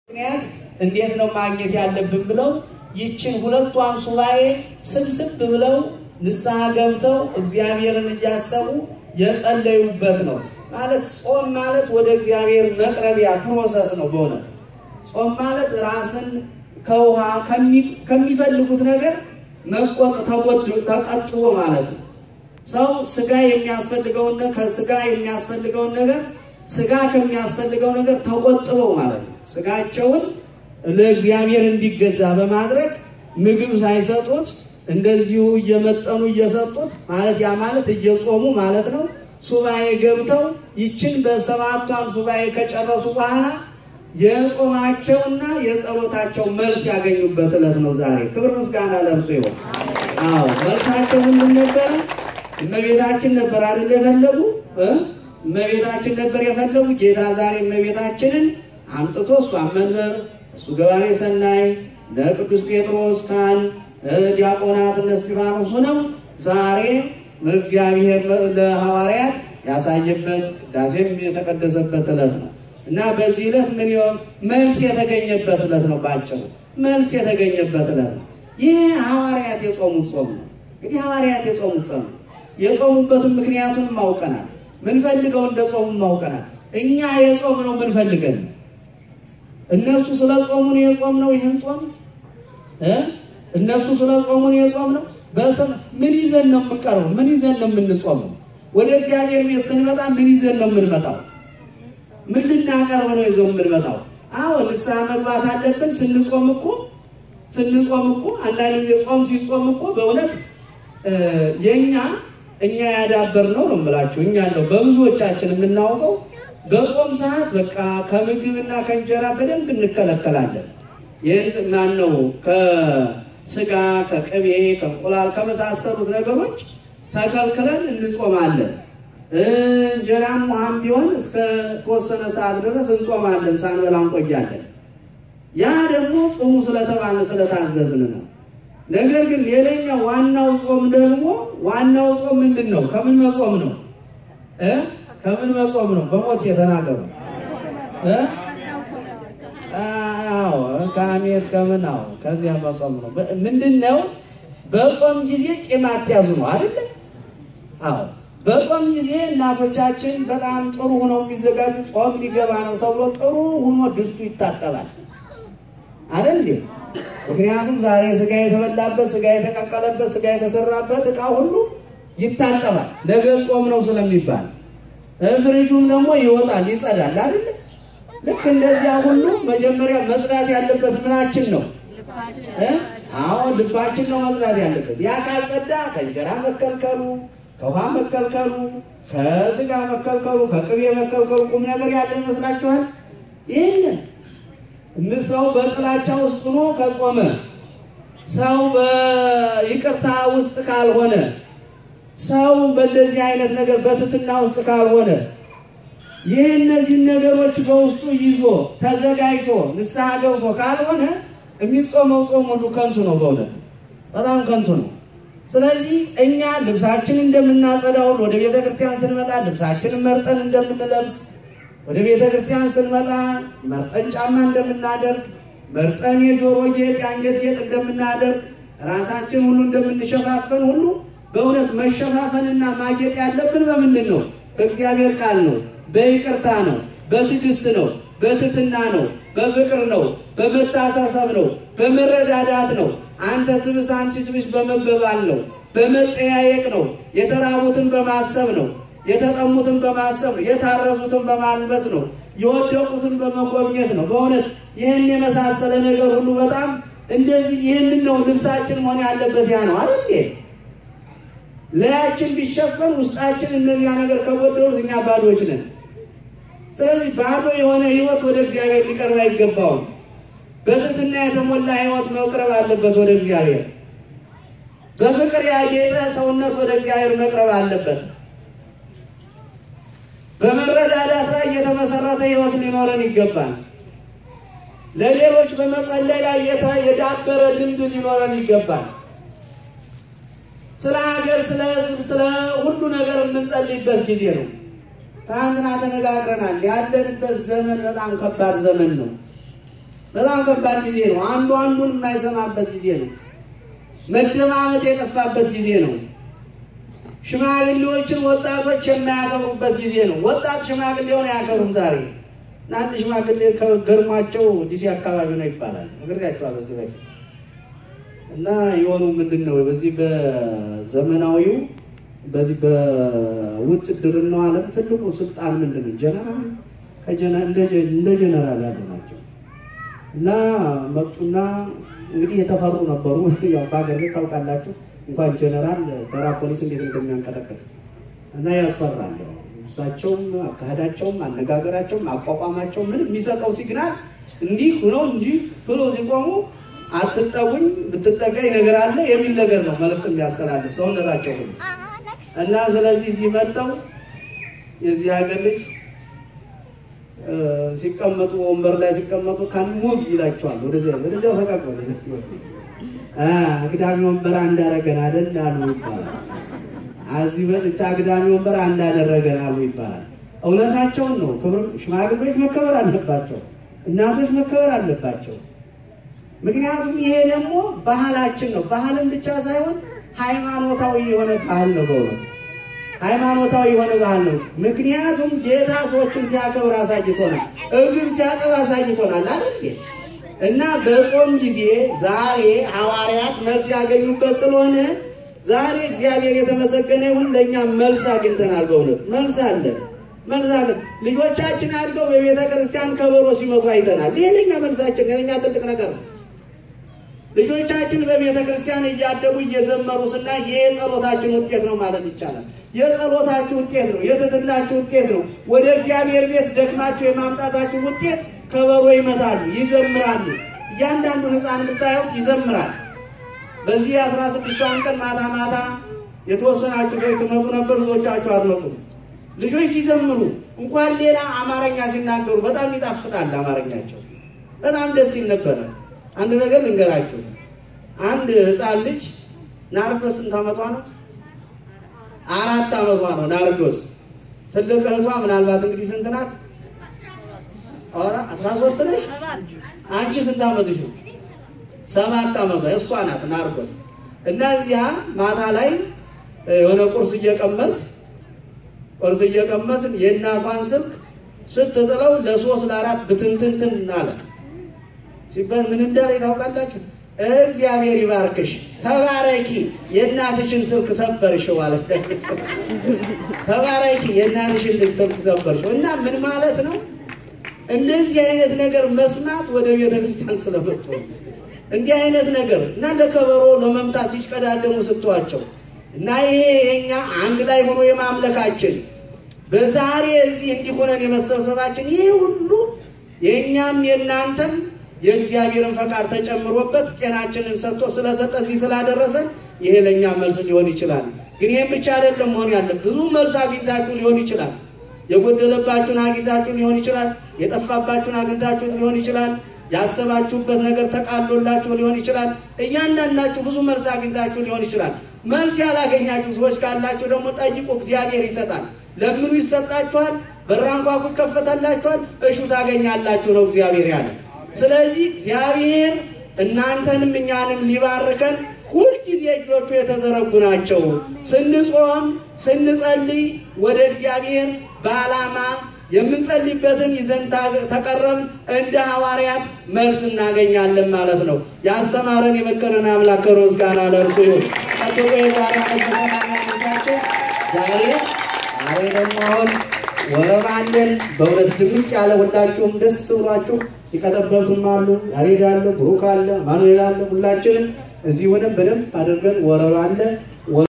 ምክንያት እንዴት ነው ማግኘት ያለብን ብለው ይችን ሁለቷን ሱባኤ ስብስብ ብለው ንስሐ ገብተው እግዚአብሔርን እያሰቡ የጸለዩበት ነው። ማለት ጾም ማለት ወደ እግዚአብሔር መቅረቢያ ፕሮሰስ ነው። በእውነት ጾም ማለት ራስን ከውሃ ከሚፈልጉት ነገር መቆጥ ተቀጥቦ ማለት ነው። ሰው ስጋ የሚያስፈልገውን ከስጋ የሚያስፈልገውን ነገር ስጋ ከሚያስፈልገው ነገር ተቆጥበው ማለት ነው። ስጋቸውን ለእግዚአብሔር እንዲገዛ በማድረግ ምግብ ሳይሰጡት እንደዚሁ እየመጠኑ እየሰጡት ማለት ያ ማለት እየጾሙ ማለት ነው። ሱባኤ ገብተው ይችን በሰባቷን ሱባኤ ከጨረሱ በኋላ የጾማቸውና የጸሎታቸው መልስ ያገኙበት ዕለት ነው ዛሬ። ክብር ምስጋና ለእርሱ ይሆን። አዎ መልሳቸው ምንድን ነበረ? እመቤታችን ነበር አይደል የፈለጉ እመቤታችን ነበር የፈለጉ። ጌታ ዛሬ እመቤታችንን አምጥቶ እሷን መንበር እሱ ገባሬ ሰናይ ለቅዱስ ጴጥሮስ ካህን ዲያቆናት እነ እስጢፋኖስ ሆነው ዛሬ እግዚአብሔር ለሐዋርያት ያሳየበት ቅዳሴም የተቀደሰበት ዕለት ነው እና በዚህ ዕለት ምን መልስ የተገኘበት ዕለት ነው። ባጭሩ መልስ የተገኘበት ዕለት ነው። ይህ ሐዋርያት የጾሙት ጾም ነው። እንግዲህ ሐዋርያት የጾሙት ጾም ነው። የጾሙበትን ምክንያቱንም አውቀናል። ምንፈልገው እንደ ጾሙ ማውቀናል። እኛ የጾም ነው ምንፈልገን እነሱ ስለ ጾሙ ነው የጾም ነው። ይህን ጾም እነሱ ስለ ጾሙ ነው የጾም ነው። በስም ምን ይዘን ነው የምንቀርበው? ምን ይዘን ነው የምንጾመው? ወደ እግዚአብሔር ቤት ስንመጣ ምን ይዘን ነው የምንመጣው? ምን ልናቀርብ ነው ይዘው የምንመጣው? አዎ ንስሐ መግባት አለብን። ስንጾም እኮ ስንጾም እኮ አንዳንድ ጊዜ ጾም ሲጾም እኮ በእውነት የእኛ እኛ ያዳበር ነው ነው የምላችሁ። እኛ ነው በብዙዎቻችን የምናውቀው በጾም ሰዓት በቃ ከምግብና ከእንጀራ በደንብ እንከለከላለን። ይህን ማን ነው ከስጋ ከቅቤ ከእንቁላል ከመሳሰሉት ነገሮች ተከልክለን እንጾማለን። እንጀራም ውሃም ቢሆን እስከ ተወሰነ ሰዓት ድረስ እንጾማለን፣ ሳንበላ እንቆያለን። ያ ደግሞ ጾሙ ስለተባለ ስለታዘዝን ነው። ነገር ግን ሌላኛው ዋናው ጾም ደግሞ ዋናው ጾም ምንድን ነው? ከምን መጾም ነው እ ከምን መጾም ነው? በሞት የተናገሩ አዎ ከሐሜት ከምን አዎ ከዚያ መጾም ነው። ምንድን ነው? በጾም ጊዜ ቂም አትያዙ ነው አይደለ? አዎ በጾም ጊዜ እናቶቻችን በጣም ጥሩ ሆነው የሚዘጋጁ ጾም ሊገባ ነው ተብሎ ጥሩ ሆኖ ድስቱ ይታጠባል አይደል? ምክንያቱም ዛሬ ስጋ የተበላበት ስጋ የተቀቀለበት ስጋ የተሰራበት እቃ ሁሉ ይታጠባል፣ ነገ ጾም ነው ስለሚባል ፍሪጁም ደግሞ ይወጣል ይጸዳል አይደል? ልክ እንደዚያ ሁሉ መጀመሪያ መጽዳት ያለበት ምናችን ነው? አዎ ልባችን ነው መጽዳት ያለበት። ያ ካልጸዳ ከእንጀራ መከልከሉ፣ ከውሃ መከልከሉ፣ ከስጋ መከልከሉ፣ ከቅቤ መከልከሉ ቁም ነገር ያለ ይመስላችኋል? ይህንን ሰው በጥላቻ ውስጥ ሆኖ ከጾመ ሰው በይቅርታ ውስጥ ካልሆነ ሰው በእንደዚህ አይነት ነገር በትትና ውስጥ ካልሆነ ይህ እነዚህን ነገሮች በውስጡ ይዞ ተዘጋጅቶ ንስሐ ገብቶ ካልሆነ የሚጾመው ጾም ሁሉ ከንቱ ነው። በእውነት በጣም ከንቱ ነው። ስለዚህ እኛ ልብሳችን እንደምናጸዳው ወደ ቤተ ክርስቲያን ስንመጣ ልብሳችንን መርጠን እንደምንለብስ ወደ ቤተ ክርስቲያን ስንመጣ መርጠን ጫማ እንደምናደርግ መርጠን የጆሮ ጌጥ የአንገት ጌጥ እንደምናደርግ ራሳችን ሁሉ እንደምንሸፋፈን ሁሉ በእውነት መሸፋፈንና ማጌጥ ያለብን በምንድን ነው? በእግዚአብሔር ቃል ነው፣ በይቅርታ ነው፣ በትዕግስት ነው፣ በትትና ነው፣ በፍቅር ነው፣ በመታሳሰብ ነው፣ በመረዳዳት ነው። አንተ ትብስ አንቺ ትብሽ በመበባል ነው፣ በመጠያየቅ ነው፣ የተራቡትን በማሰብ ነው የተጠሙትን በማሰብ ነው። የታረዙትን በማልበስ ነው። የወደቁትን በመጎብኘት ነው። በእውነት ይህን የመሳሰለ ነገር ሁሉ በጣም እንደዚህ ይህንን ነው ልብሳችን መሆን ያለበት። ያ ነው አይደል? ለያችን ቢሸፈን ውስጣችን እነዚያ ነገር ከጎደሉ እኛ ባዶች ነን። ስለዚህ ባዶ የሆነ ሕይወት ወደ እግዚአብሔር ሊቀርብ አይገባውም። በትህትና የተሞላ ሕይወት መቅረብ አለበት ወደ እግዚአብሔር። በፍቅር ያጌጠ ሰውነት ወደ እግዚአብሔር መቅረብ አለበት። በመረዳዳት ላይ የተመሰረተ ሕይወት ሊኖረን ይገባል። ለሌሎች በመጸለይ ላይ የዳበረ ልምድ ሊኖረን ይገባል። ስለ ሀገር፣ ስለ ሁሉ ነገር የምንጸልይበት ጊዜ ነው። ትናንትና ተነጋግረናል። ያለንበት ዘመን በጣም ከባድ ዘመን ነው። በጣም ከባድ ጊዜ ነው። አንዱ አንዱን የማይሰማበት ጊዜ ነው። መደማመጥ የጠፋበት ጊዜ ነው። ሽማግሌዎችን ወጣቶች የማያከብሩበት ጊዜ ነው። ወጣት ሽማግሌውን አያከብሩም ዛሬ እና አንድ ሽማግሌ ገርሟቸው ዲሲ አካባቢ ነው ይባላል ነግሬያቸዋለሁ በዚህ በፊት እና የሆኑ ምንድን ነው በዚህ በዘመናዊው በዚህ በውትድርናው ዓለም ትልቁ ስልጣን ምንድን ነው? ጀነራል እንደ ጀነራል ያሉ ናቸው። እና መጡና እንግዲህ የተፈሩ ነበሩ። ያው በሀገር ቤት ታውቃላችሁ እንኳን ጀነራል ተራ ፖሊስ እንዴት እንደሚያንቀጠቅጥ እና ያስፈራል። እሳቸውም አካሄዳቸውም አነጋገራቸውም አቋቋማቸውም ምን የሚሰጠው ሲግናል እንዲህ ሆነው እንዲህ ብሎ ሲቆሙ አትጠጉኝ ብትጠጋኝ ነገር አለ የሚል ነገር ነው መልዕክት የሚያስተላልፍ ሰውነታቸው ሁሉ እና ስለዚህ እዚህ መጥተው የዚህ ሀገር ልጅ ሲቀመጡ ወንበር ላይ ሲቀመጡ ካን ሙቭ ይላቸዋል። ወደዚያ ወደዚያ ፈቃቅ አግዳሚ ወንበር አንዳረገን አይደል አሉ ይባላል። እዚህ መጥቻ አግዳሚ ወንበር አንዳደረገን አሉ ይባላል። እውነታቸውን ነው። ክብር ሽማግሌዎች መከበር አለባቸው። እናቶች መከበር አለባቸው። ምክንያቱም ይሄ ደግሞ ባህላችን ነው። ባህልን ብቻ ሳይሆን ሃይማኖታዊ የሆነ ባህል ነው። በእውነት ሃይማኖታዊ የሆነ ባህል ነው። ምክንያቱም ጌታ ሰዎችን ሲያከብር አሳይቶናል። እግር ሲያጠብ አሳይቶናል አይደል? እና በጾም ጊዜ ዛሬ ሐዋርያት መልስ ያገኙበት ስለሆነ ዛሬ እግዚአብሔር የተመሰገነ ይሁን። ለእኛ መልስ አግኝተናል። በእውነት መልስ አለን። መልስ አለን። ልጆቻችን አድገው በቤተ ክርስቲያን ከበሮ ሲመቱ አይተናል። ይሄ ለእኛ መልሳችን፣ ለእኛ ትልቅ ነገር ነው። ልጆቻችን በቤተ ክርስቲያን እያደጉ እየዘመሩ ስና ይህ የጸሎታችን ውጤት ነው ማለት ይቻላል። የጸሎታችሁ ውጤት ነው። የትትናችሁ ውጤት ነው። ወደ እግዚአብሔር ቤት ደክማችሁ የማምጣታችሁ ውጤት ከበሮ ይመታሉ፣ ይዘምራሉ። እያንዳንዱን ሕፃን የምታዩት ይዘምራል። በዚህ የአስራ ስድስቷን ቀን ማታ ማታ የተወሰናችሁ ሰዎች ትመጡ ነበር፣ ብዙዎቻችሁ አትመጡም። ልጆች ሲዘምሩ እንኳን ሌላ አማርኛ ሲናገሩ በጣም ይጣፍጣል። አማርኛቸው በጣም ደስ ይል ነበረ። አንድ ነገር ልንገራችሁ። አንድ ሕፃን ልጅ ናርዶስ ስንት ዓመቷ ነው? አራት ዓመቷ ነው ናርዶስ። ትልቅ እህቷ ምናልባት እንግዲህ ስንት ናት? ኧረ አስራ ሦስት ነሽ። አንቺ ስንት ዓመትሽ ነው? ሰባት ዓመቷ እሷ ናት ናርዶስ። እና እዚያ ማታ ላይ የሆነ ቁርስ እየቀመስ ቁርስ እየቀመስን የእናቷን ስልክ ስትጥለው ለሶስት ለአራት ብትንትንትን አለ ሲባል ምን እንዳለ ታውቃላችሁ? እግዚአብሔር ይባርክሽ፣ ተባረኪ፣ የእናትሽን ስልክ ሰበርሽው አለ። ተባረኪ፣ የእናትሽን ስልክ ሰበርሽው። እና ምን ማለት ነው? እንደዚህ አይነት ነገር መስማት ወደ ቤተ ክርስቲያን ስለመጡ እንዲህ አይነት ነገር እና ለከበሮ ለመምታት ሲሽቀዳደሙ ስትዋቸው እና ይሄ የኛ አንድ ላይ ሆኖ የማምለካችን በዛሬ እዚህ እንዲሆነን የመሰብሰባችን ይህ ሁሉ የእኛም የእናንተም የእግዚአብሔርን ፈቃድ ተጨምሮበት ጤናችንን ሰጥቶ ስለሰጠ እዚህ ስላደረሰን ይሄ ለእኛ መልስ ሊሆን ይችላል። ግን ይህም ብቻ አይደለም መሆን ያለ ብዙ መልስ አግኝታችሁ ሊሆን ይችላል። የጎደለባችሁን አግኝታችሁ ሊሆን ይችላል። የጠፋባችሁን አግኝታችሁት ሊሆን ይችላል። ያሰባችሁበት ነገር ተቃሎላችሁ ሊሆን ይችላል። እያንዳንዳችሁ ብዙ መልስ አግኝታችሁ ሊሆን ይችላል። መልስ ያላገኛችሁ ሰዎች ካላችሁ ደግሞ ጠይቁ፣ እግዚአብሔር ይሰጣል። ለምኑ ይሰጣችኋል፣ በራንኳኩ ይከፈታላችኋል፣ እሹ ታገኛላችሁ ነው እግዚአብሔር ያለ። ስለዚህ እግዚአብሔር እናንተንም እኛንም ሊባርከን ሁልጊዜ እጆቹ የተዘረጉ ናቸው። ስንጾም ስንጸልይ ወደ እግዚአብሔር በዓላማ የምንጸልይበትን ይዘን ተቀረብ እንደ ሐዋርያት መልስ እናገኛለን ማለት ነው። ያስተማረን የመከረን አምላክ ክብር ምስጋና ለእርሱ ይሁን። ጠብቆ የዛሬ መበሰላም ያነሳቸው ዛሬ ዛሬ ደግሞ አሁን ወረብ አለን። በእውነት ድምቅ ያለ ሁላችሁም ደስ ብሏችሁ የቀጠበብቱም አሉ፣ ያሬድ አለ፣ ብሩክ አለ፣ ማኑኤል አለ። ሁላችንም እዚህ ሆነን በደንብ አድርገን ወረብ አለ